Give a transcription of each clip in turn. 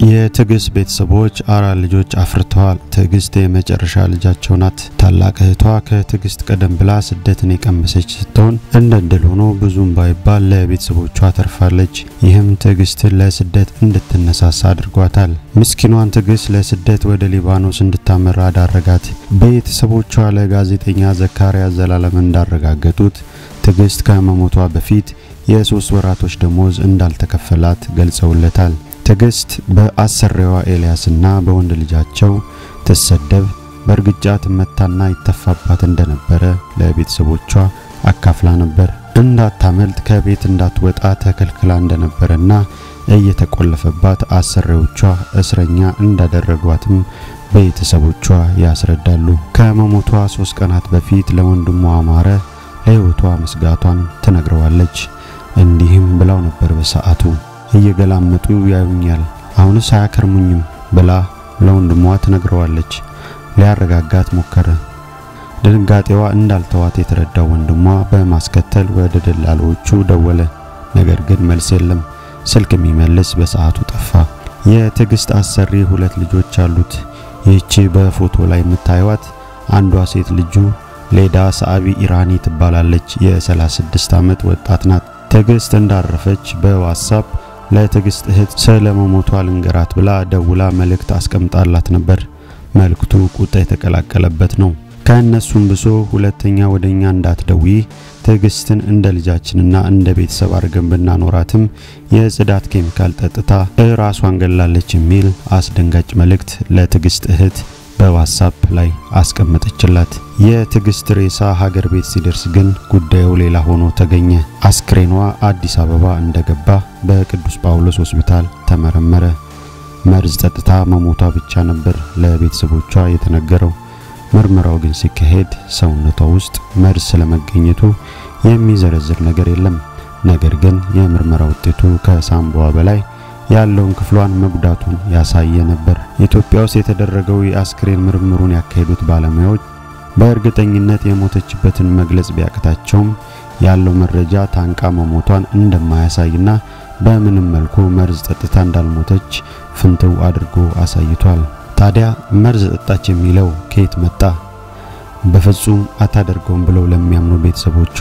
የትዕግስት ቤተሰቦች አራት ልጆች አፍርተዋል። ትዕግስት የመጨረሻ ልጃቸው ናት። ታላቅ እህቷ ከትዕግስት ቀደም ብላ ስደትን የቀመሰች ስትሆን እንደ እድል ሆኖ ብዙም ባይባል ለቤተሰቦቿ ተርፋለች። ይህም ትዕግስትን ለስደት እንድትነሳሳ አድርጓታል። ምስኪኗን ትዕግስት ለስደት ወደ ሊባኖስ እንድታመራ ዳረጋት። ቤተሰቦቿ ለጋዜጠኛ ዘካርያስ ዘላለም እንዳረጋገጡት ትዕግስት ከመሞቷ በፊት የሶስት ወራቶች ደሞዝ እንዳልተከፈላት ገልጸውለታል። ትዕግስት በአሰሪዋ ኤልያስና በወንድ ልጃቸው ትሰደብ፣ በእርግጫ ትመታና ይተፋባት እንደነበረ ለቤተሰቦቿ አካፍላ ነበር። እንዳታመልጥ ከቤት እንዳትወጣ ተከልክላ እንደነበረና እየተቆለፈባት አሰሪዎቿ እስረኛ እንዳደረጓትም ቤተሰቦቿ ያስረዳሉ። ከመሞቷ ሶስት ቀናት በፊት ለወንድሟ አማረ ለሕይወቷ መስጋቷን ትነግረዋለች። እንዲህም ብላው ነበር በሰዓቱ እየገላመጡ ያዩኛል፣ አሁንስ አያከርሙኝም ብላ ለወንድሟ ትነግረዋለች። ሊያረጋጋት ሞከረ። ድንጋጤዋ እንዳልተዋት የተረዳው ወንድሟ በማስከተል ወደ ደላሎቹ ደወለ። ነገር ግን መልስ የለም። ስልክ የሚመልስ በሰዓቱ ጠፋ። የትዕግስት አሰሪ ሁለት ልጆች አሉት። ይህቺ በፎቶ ላይ የምታዩት አንዷ ሴት ልጁ ሌዳ ሰአቢ ኢራኒ ትባላለች። የ36 ዓመት ወጣት ናት። ትዕግስት እንዳረፈች በዋትስአፕ ለትዕግስት እህት ስለ መሞቷ ልንገራት ብላ ደውላ መልእክት አስቀምጣላት ነበር። መልእክቱ ቁጣ የተቀላቀለበት ነው። ከእነሱም ብሶ ሁለተኛ ወደኛ እንዳትደውይ ትዕግስትን እንደ ልጃችንና እንደ ቤተሰብ አድርገን ብናኖራትም የጽዳት ኬሚካል ጠጥታ ራሷን ገላለች የሚል አስደንጋጭ መልእክት ለትዕግስት እህት በዋትስአፕ ላይ አስቀመጠችላት። የትዕግስት ሬሳ ሀገር ቤት ሲደርስ ግን ጉዳዩ ሌላ ሆኖ ተገኘ። አስክሬኗ አዲስ አበባ እንደገባ በቅዱስ ጳውሎስ ሆስፒታል ተመረመረ። መርዝ ጠጥታ መሞቷ ብቻ ነበር ለቤተሰቦቿ የተነገረው። ምርመራው ግን ሲካሄድ ሰውነቷ ውስጥ መርዝ ስለመገኘቱ የሚዘረዝር ነገር የለም። ነገር ግን የምርመራ ውጤቱ ከሳምባዋ በላይ ያለውን ክፍሏን መጉዳቱን ያሳየ ነበር። ኢትዮጵያ ውስጥ የተደረገው የአስክሬን ምርምሩን ያካሄዱት ባለሙያዎች በእርግጠኝነት የሞተችበትን መግለጽ ቢያቅታቸውም ያለው መረጃ ታንቃ መሞቷን እንደማያሳይና በምንም መልኩ መርዝ ጠጥታ እንዳልሞተች ፍንትው አድርጎ አሳይቷል። ታዲያ መርዝ ጠጣች የሚለው ከየት መጣ? በፍጹም አታደርገውም ብለው ለሚያምኑ ቤተሰቦቿ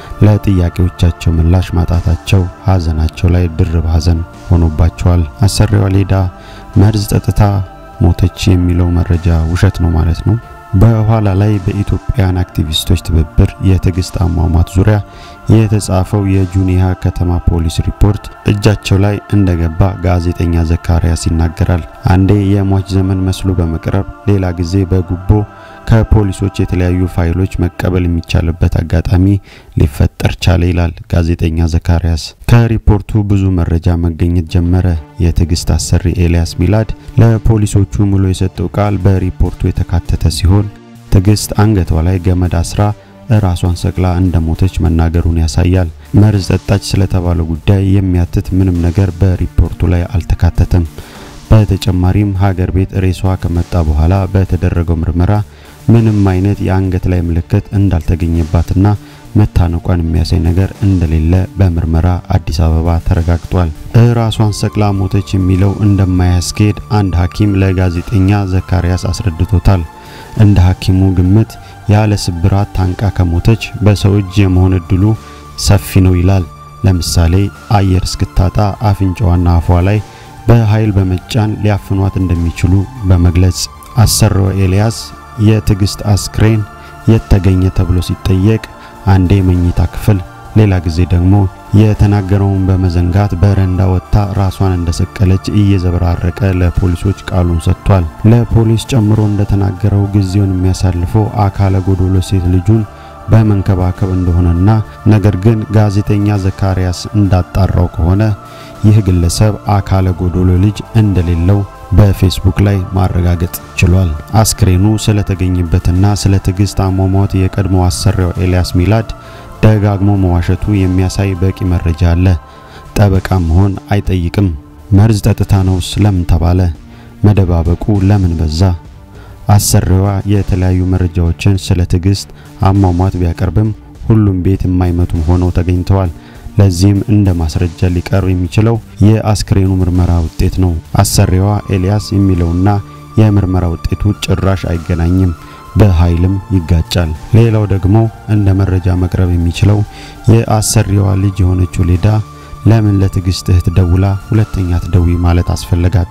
ለጥያቄዎቻቸው ምላሽ ማጣታቸው ሀዘናቸው ላይ ድርብ ሀዘን ሆኖባቸዋል። አሰሪዋ ሌዳ መርዝ ጠጥታ ሞተች የሚለው መረጃ ውሸት ነው ማለት ነው። በኋላ ላይ በኢትዮጵያን አክቲቪስቶች ትብብር የትዕግስት አሟሟት ዙሪያ የተጻፈው የጁኒያ ከተማ ፖሊስ ሪፖርት እጃቸው ላይ እንደገባ ጋዜጠኛ ዘካርያስ ይናገራል። አንዴ የሟች ዘመን መስሎ በመቅረብ ሌላ ጊዜ በጉቦ ከፖሊሶች የተለያዩ ፋይሎች መቀበል የሚቻልበት አጋጣሚ ሊፈጠር ቻለ ይላል ጋዜጠኛ ዘካርያስ። ከሪፖርቱ ብዙ መረጃ መገኘት ጀመረ። የትዕግስት አሰሪ ኤልያስ ሚላድ ለፖሊሶቹ ሙሉ የሰጠው ቃል በሪፖርቱ የተካተተ ሲሆን ትዕግስት አንገቷ ላይ ገመድ አስራ ራሷን ሰቅላ እንደሞተች መናገሩን ያሳያል። መርዝ ጠጣች ስለተባለው ጉዳይ የሚያትት ምንም ነገር በሪፖርቱ ላይ አልተካተተም። በተጨማሪም ሀገር ቤት ሬሷ ከመጣ በኋላ በተደረገው ምርመራ ምንም አይነት የአንገት ላይ ምልክት እንዳልተገኘባትና መታነቋን የሚያሳይ ነገር እንደሌለ በምርመራ አዲስ አበባ ተረጋግጧል። ራሷን ሰቅላ ሞተች የሚለው እንደማያስኬድ አንድ ሐኪም ለጋዜጠኛ ዘካርያስ አስረድቶታል። እንደ ሐኪሙ ግምት ያለ ስብራት ታንቃ ከሞተች በሰው እጅ የመሆን እድሉ ሰፊ ነው ይላል። ለምሳሌ አየር እስክታጣ አፍንጫዋና አፏ ላይ በኃይል በመጫን ሊያፍኗት እንደሚችሉ በመግለጽ አሰሪው ኤልያስ የትዕግስት አስክሬን የት ተገኘ ተብሎ ሲጠየቅ አንዴ መኝታ ክፍል፣ ሌላ ጊዜ ደግሞ የተናገረውን በመዘንጋት በረንዳ ወጥታ ራሷን እንደሰቀለች እየዘበራረቀ ለፖሊሶች ቃሉን ሰጥቷል። ለፖሊስ ጨምሮ እንደተናገረው ጊዜውን የሚያሳልፈው አካለ ጎዶሎ ሴት ልጁን በመንከባከብ እንደሆነና ነገር ግን ጋዜጠኛ ዘካርያስ እንዳጣራው ከሆነ ይህ ግለሰብ አካለ ጎዶሎ ልጅ እንደሌለው በፌስቡክ ላይ ማረጋገጥ ችሏል። አስክሬኑ ስለተገኘበትና ስለ ትዕግስት አሟሟት የቀድሞ አሰሪው ኤልያስ ሚላድ ደጋግሞ መዋሸቱ የሚያሳይ በቂ መረጃ አለ። ጠበቃ መሆን አይጠይቅም። መርዝ ጠጥታ ነውስ ለምን ተባለ? መደባበቁ ለምን በዛ? አሰሪዋ የተለያዩ መረጃዎችን ስለ ትዕግስት አሟሟት ቢያቀርብም ሁሉም ቤት የማይመቱ ሆነው ተገኝተዋል። ለዚህም እንደ ማስረጃ ሊቀርብ የሚችለው የአስክሬኑ ምርመራ ውጤት ነው። አሰሪዋ ኤልያስ የሚለውና የምርመራ ውጤቱ ጭራሽ አይገናኝም፣ በኃይልም ይጋጫል። ሌላው ደግሞ እንደ መረጃ መቅረብ የሚችለው የአሰሪዋ ልጅ የሆነችው ሌዳ ለምን ለትዕግስት እህት ደውላ ሁለተኛ ትደዊ ማለት አስፈለጋት?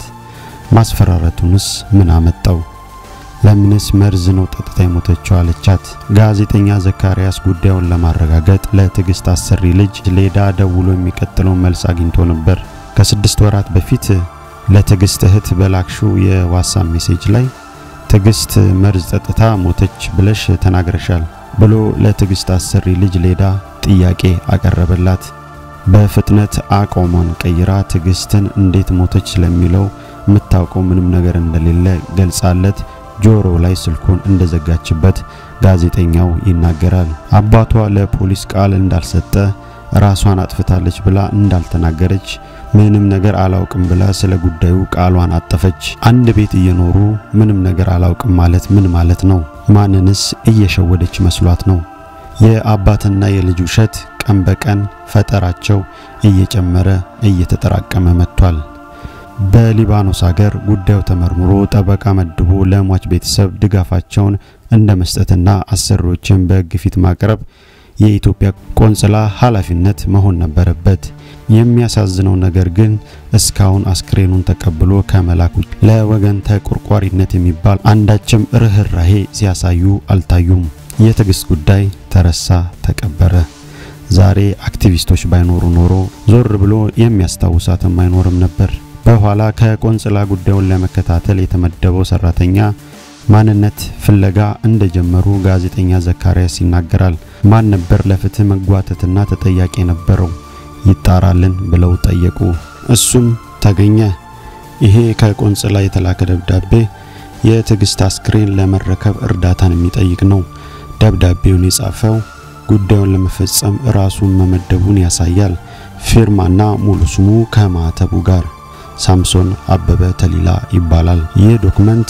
ማስፈራረቱንስ ምን አመጣው? ለምንስ መርዝ ነው ጠጥታ የሞተችው አለቻት? ጋዜጠኛ ዘካሪያስ ጉዳዩን ለማረጋገጥ ለትዕግስት አሰሪ ልጅ ሌዳ ደውሎ የሚቀጥለው መልስ አግኝቶ ነበር። ከስድስት ወራት በፊት ለትዕግስት እህት በላክሽው የዋትስአፕ ሜሴጅ ላይ ትዕግስት መርዝ ጠጥታ ሞተች ብለሽ ተናግረሻል ብሎ ለትዕግስት አሰሪ ልጅ ሌዳ ጥያቄ አቀረበላት። በፍጥነት አቋሟን ቀይራ ትዕግስትን እንዴት ሞተች ስለሚለው የምታውቀው ምንም ነገር እንደሌለ ገልጻለት ጆሮ ላይ ስልኩን እንደዘጋችበት ጋዜጠኛው ይናገራል። አባቷ ለፖሊስ ቃል እንዳልሰጠ ራሷን አጥፍታለች ብላ እንዳልተናገረች ምንም ነገር አላውቅም ብላ ስለ ጉዳዩ ቃሏን አጠፈች። አንድ ቤት እየኖሩ ምንም ነገር አላውቅም ማለት ምን ማለት ነው? ማንንስ እየሸወደች መስሏት ነው? የአባትና የልጅ ውሸት ቀን በቀን ፈጠራቸው እየጨመረ እየተጠራቀመ መጥቷል። በሊባኖስ ሀገር ጉዳዩ ተመርምሮ ጠበቃ መድቦ ለሟች ቤተሰብ ድጋፋቸውን እንደ መስጠትና አሰሪዎችን በሕግ ፊት ማቅረብ የኢትዮጵያ ቆንጽላ ኃላፊነት መሆን ነበረበት። የሚያሳዝነው ነገር ግን እስካሁን አስክሬኑን ተቀብሎ ከመላክ ውጭ ለወገን ተቆርቋሪነት የሚባል አንዳችም ርኅራሄ ሲያሳዩ አልታዩም። የትዕግስት ጉዳይ ተረሳ፣ ተቀበረ። ዛሬ አክቲቪስቶች ባይኖሩ ኖሮ ዞር ብሎ የሚያስታውሳትም አይኖርም ነበር። በኋላ ከቆንጽላ ጉዳዩን ለመከታተል የተመደበው ሰራተኛ ማንነት ፍለጋ እንደጀመሩ ጋዜጠኛ ዘካሪያስ ይናገራል። ማን ነበር ለፍትህ መጓተትና ተጠያቂ የነበረው ይጣራልን ብለው ጠየቁ። እሱም ተገኘ። ይሄ ከቆንጽላ የተላከ ደብዳቤ የትዕግስት አስክሬን ለመረከብ እርዳታን የሚጠይቅ ነው። ደብዳቤውን የጻፈው ጉዳዩን ለመፈጸም ራሱን መመደቡን ያሳያል። ፊርማና ሙሉ ስሙ ከማተቡ ጋር ሳምሶን አበበ ተሊላ ይባላል። ይህ ዶክመንት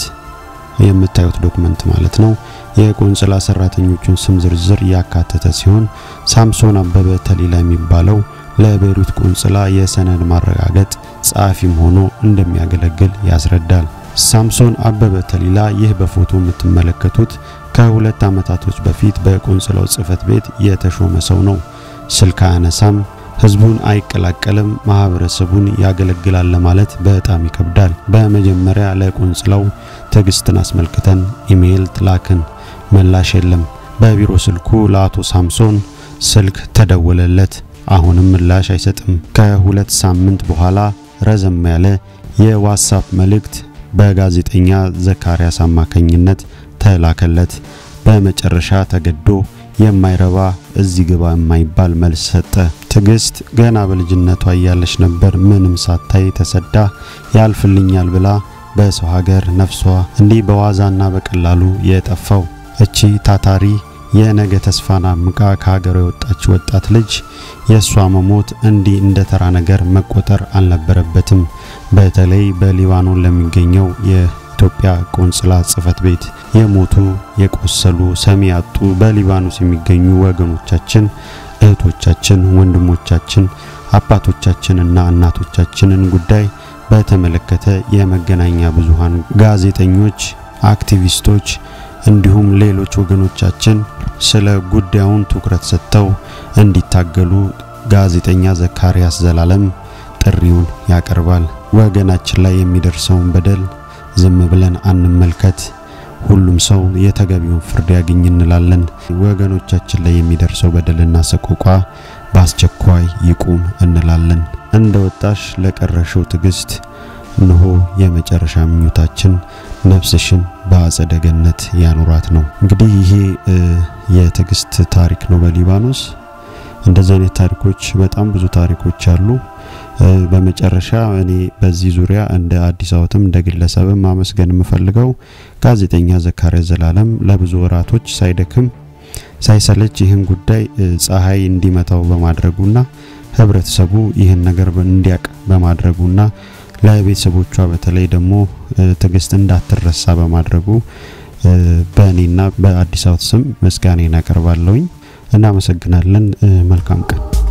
የምታዩት ዶክመንት ማለት ነው የቆንጽላ ሰራተኞቹን ስም ዝርዝር ያካተተ ሲሆን ሳምሶን አበበ ተሊላ የሚባለው ለቤይሩት ቆንጽላ የሰነድ ማረጋገጥ ጸሐፊም ሆኖ እንደሚያገለግል ያስረዳል። ሳምሶን አበበ ተሊላ ይህ በፎቶ የምትመለከቱት ከሁለት ዓመታቶች በፊት በቆንጽላው ጽሕፈት ቤት የተሾመ ሰው ነው። ስልክ አያነሳም፣ ህዝቡን አይቀላቀልም፣ ማህበረሰቡን ያገለግላል ለማለት በጣም ይከብዳል። በመጀመሪያ ለቆንጽላው ትዕግስትን አስመልክተን ኢሜይል ትላክን፣ ምላሽ የለም። በቢሮ ስልኩ ለአቶ ሳምሶን ስልክ ተደወለለት፣ አሁንም ምላሽ አይሰጥም። ከሁለት ሳምንት በኋላ ረዘም ያለ የዋትስአፕ መልእክት በጋዜጠኛ ዘካሪያስ አማካኝነት ተላከለት። በመጨረሻ ተገዶ የማይረባ እዚህ ግባ የማይባል መልስ ሰጠ። ትዕግስት ገና በልጅነቷ እያለች ነበር ምንም ሳታይ ተሰዳ ያልፍልኛል ብላ በሰው ሀገር ነፍሷ እንዲህ በዋዛና በቀላሉ የጠፋው። እቺ ታታሪ የነገ ተስፋን አምቃ ከሀገሯ የወጣች ወጣት ልጅ የእሷ መሞት እንዲህ እንደ ተራ ነገር መቆጠር አልነበረበትም። በተለይ በሊባኖን ለሚገኘው የኢትዮጵያ ቆንጽላ ጽሕፈት ቤት የሞቱ የቆሰሉ ሰሚ ያጡ በሊባኖስ የሚገኙ ወገኖቻችን፣ እህቶቻችን፣ ወንድሞቻችን፣ አባቶቻችንና እናቶቻችንን ጉዳይ በተመለከተ የመገናኛ ብዙሃን ጋዜጠኞች፣ አክቲቪስቶች እንዲሁም ሌሎች ወገኖቻችን ስለ ጉዳዩን ትኩረት ሰጥተው እንዲታገሉ ጋዜጠኛ ዘካሪያስ ዘላለም ጥሪውን ያቀርባል። ወገናችን ላይ የሚደርሰውን በደል ዝም ብለን አንመልከት። ሁሉም ሰው የተገቢውን ፍርድ ያገኝ እንላለን። ወገኖቻችን ላይ የሚደርሰው በደልና ሰቆቋ በአስቸኳይ ይቁም እንላለን። እንደ ወጣሽ ለቀረሽው ትዕግስት እነሆ የመጨረሻ ምኞታችን ነፍስሽን በአጸደ ገነት ያኑራት ነው። እንግዲህ ይሄ የትዕግስት ታሪክ ነው በሊባኖስ። እንደዚህ አይነት ታሪኮች በጣም ብዙ ታሪኮች አሉ። በመጨረሻ እኔ በዚህ ዙሪያ እንደ አዲስ አበባም እንደ ግለሰብም ማመስገን የምፈልገው ጋዜጠኛ ዘካሪያስ ዘላለም ለብዙ ወራቶች ሳይደክም ሳይሰለች ይህን ጉዳይ ፀሐይ እንዲመታው በማድረጉና ህብረተሰቡ ይህን ነገር እንዲያቅ በማድረጉና ለቤተሰቦቿ በተለይ ደግሞ ትዕግስት እንዳትረሳ በማድረጉ በእኔና በአዲስ አበባ ስም ምስጋናን አቀርባለሁኝ። እናመሰግናለን። መልካም ቀን